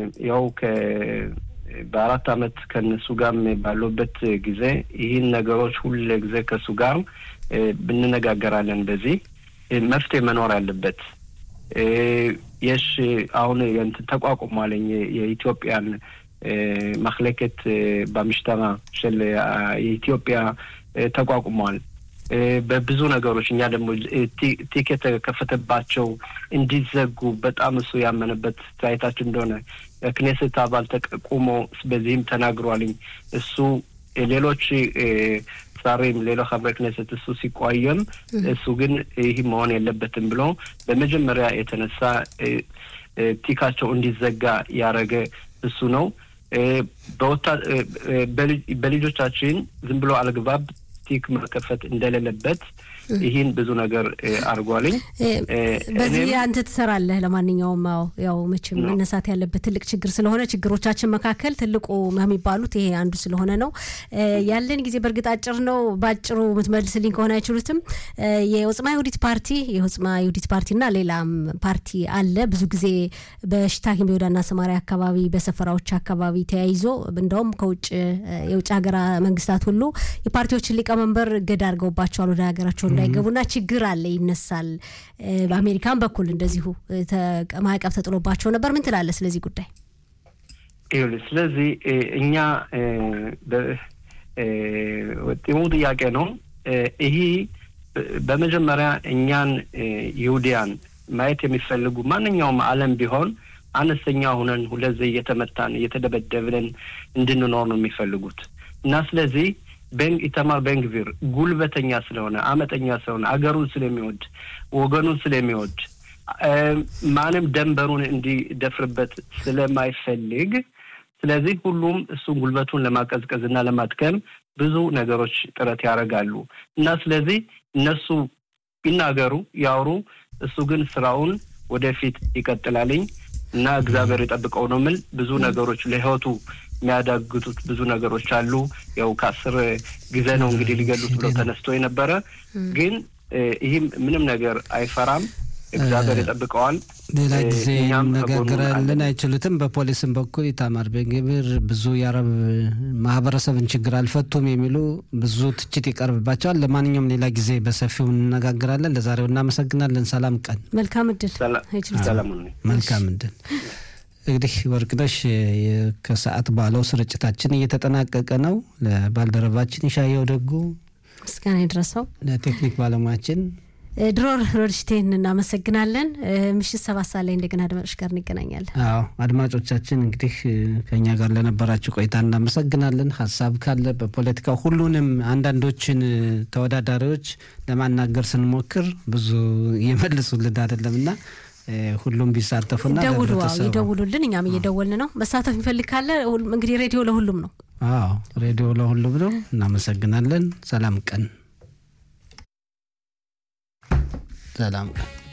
ያው በአራት አመት ከነሱ ጋር ባለበት ጊዜ ይህን ነገሮች ሁሉ ጊዜ ከሱ ጋር ብንነጋገራለን። በዚህ መፍትሄ መኖር አለበት። የሽ አሁን ተቋቁሟለኝ የኢትዮጵያን ማክለከት በምሽተራ ሽል የኢትዮጵያ ተቋቁሟል። በብዙ ነገሮች እኛ ደግሞ ቲክ የተከፈተባቸው እንዲዘጉ በጣም እሱ ያመነበት ታይታችን እንደሆነ ክኔስት አባል ተቆሞ በዚህም ተናግሯልኝ። እሱ ሌሎች ዛሬም ሌሎ חברי ክኔስት እሱ ሲቋየም እሱ ግን ይህ መሆን የለበትም ብሎ በመጀመሪያ የተነሳ ቲካቸው እንዲዘጋ ያደረገ እሱ ነው። በልጆቻችን ዝም ብሎ አልግባብ ቲክ መከፈት እንደሌለበት ይህን ብዙ ነገር አድርጓልኝ። በዚህ አንተ ትሰራለህ። ለማንኛውም ያው መቼም መነሳት ያለበት ትልቅ ችግር ስለሆነ ችግሮቻችን መካከል ትልቁ የሚባሉት ይሄ አንዱ ስለሆነ ነው። ያለን ጊዜ በእርግጥ አጭር ነው። በአጭሩ የምትመልስልኝ ከሆነ አይችሉትም። የወጽማ ይሁዲት ፓርቲ የወጽማ ይሁዲት ፓርቲና ሌላም ፓርቲ አለ። ብዙ ጊዜ በሽታኪም በይሁዳና ሰማሪያ አካባቢ በሰፈራዎች አካባቢ ተያይዞ እንደውም ከውጭ የውጭ ሀገራ መንግስታት ሁሉ የፓርቲዎችን ሊቀመንበር እገዳ አድርገውባቸዋል ወደ ሀገራቸው እንዳይገቡና ችግር አለ ይነሳል። በአሜሪካን በኩል እንደዚሁ ማዕቀብ ተጥሎባቸው ነበር። ምን ትላለህ ስለዚህ ጉዳይ? ስለዚህ እኛ ጢሙ ጥያቄ ነው። ይህ በመጀመሪያ እኛን ይሁዲያን ማየት የሚፈልጉ ማንኛውም ዓለም ቢሆን አነስተኛ ሁነን ሁለዚህ እየተመታን እየተደበደብን እንድንኖር ነው የሚፈልጉት እና ስለዚህ ኢተማር ቤንግቪር ጉልበተኛ ስለሆነ አመጠኛ ስለሆነ አገሩን ስለሚወድ ወገኑን ስለሚወድ ማንም ደንበሩን እንዲደፍርበት ስለማይፈልግ ስለዚህ ሁሉም እሱን ጉልበቱን ለማቀዝቀዝ እና ለማድከም ብዙ ነገሮች ጥረት ያደርጋሉ እና ስለዚህ እነሱ ይናገሩ ያውሩ፣ እሱ ግን ስራውን ወደፊት ይቀጥላልኝ እና እግዚአብሔር የጠብቀው ነው ምል ብዙ ነገሮች ለህይወቱ የሚያዳግቱት ብዙ ነገሮች አሉ። ያው ከአስር ጊዜ ነው እንግዲህ ሊገሉት ብለው ተነስቶ የነበረ ግን ይህም ምንም ነገር አይፈራም። እግዚአብሔር ይጠብቀዋል። ሌላ ጊዜ ነጋገራለን አይችሉትም። በፖሊስም በኩል ኢታማር ቤንግቪር ብዙ የአረብ ማህበረሰብን ችግር አልፈቱም የሚሉ ብዙ ትችት ይቀርብባቸዋል። ለማንኛውም ሌላ ጊዜ በሰፊው እንነጋግራለን። ለዛሬው እናመሰግናለን። ሰላም ቀን። መልካም እድል። መልካም እድል። እንግዲህ ወርቅነሽ ከሰዓት ባለው ስርጭታችን እየተጠናቀቀ ነው። ለባልደረባችን ይሻየው ደጉ ምስጋና ይድረሰው፣ ለቴክኒክ ባለሙያችን ድሮር ሮድሽቴን እናመሰግናለን። ምሽት ሰባት ሰዓት ላይ እንደገና አድማጮች ጋር እንገናኛለን። አዎ አድማጮቻችን እንግዲህ ከኛ ጋር ለነበራችሁ ቆይታ እናመሰግናለን። ሀሳብ ካለ በፖለቲካ ሁሉንም አንዳንዶችን ተወዳዳሪዎች ለማናገር ስንሞክር ብዙ እየመልሱልን አይደለም እና ሁሉም ቢሳተፉና ደውሉ ይደውሉልን። እኛም እየደወልን ነው። መሳተፍ የሚፈልግ ካለ እንግዲህ ሬዲዮ ለሁሉም ነው። አዎ ሬዲዮ ለሁሉም ነው። እናመሰግናለን። ሰላም ቀን ሰላም ቀን